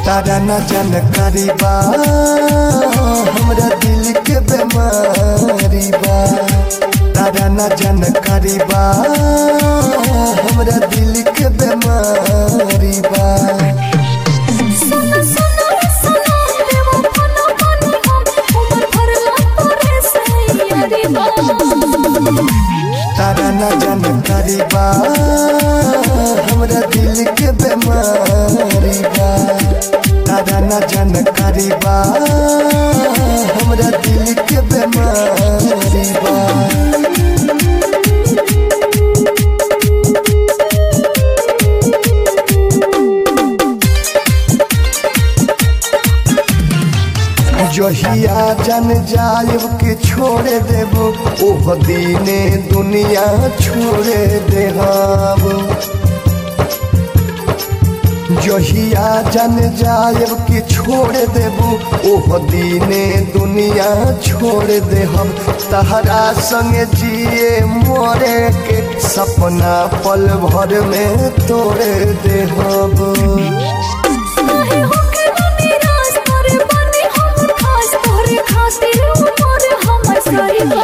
तारा न जानकारी बा हमरा दिल के बीमारी बा तारा न जानकारी बा हमरा दिल के बीमारी बा सुनो सुनो सुनो देवो फनो फनो हम उमर भरला तोरे से यारी बा तारा न जानकारी बा हमरा दिल के बीमारी बा तारा न जानकारी बा हमरा दिल के बीमारी बा जहिया जन जायब के छोड़ देबो ओह दीने दुनिया छोड़ देहब जहिया जन जायब के छोड़ देबो ओह दीने दुनिया छोड़ देहब तहरा संगे जिए मोरे के सपना पल भर में तोड़ देहब काहे होके ना निराश तोरे बने हम खास तोरे खातिर उमर हमर सारी बा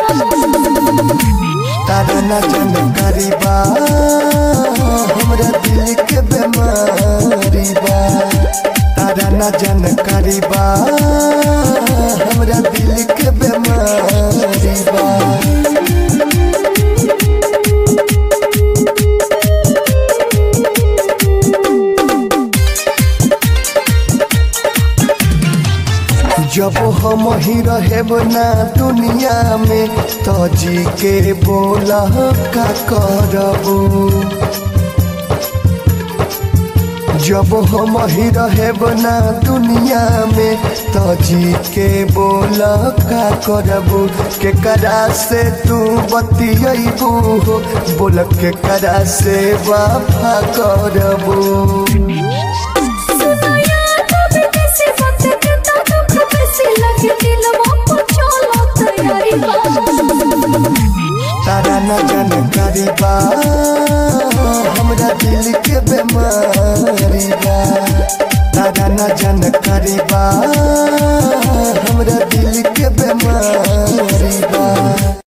तारा न जानकारी बा हमरा दिल के बीमारी बा तारा न जानकारी बा हमरा दिल के बीमारी बा जब हम ही रहेब ना दुनिया में तो जी के बोला का करबू जब हम ही रहेब ना दुनिया में तो जी के बोला का करबू के करा से तू बतियबू हो बोल के करा से वफा करबू सुनाया कभी किसी बात के तो दुख बेसी लगे दिलवा को चलो तैयारी बा तारा न जानकारी बा हमरा दिल के बीमारी बा तारा न जानकारी बा हमरा दिल के बीमारी बा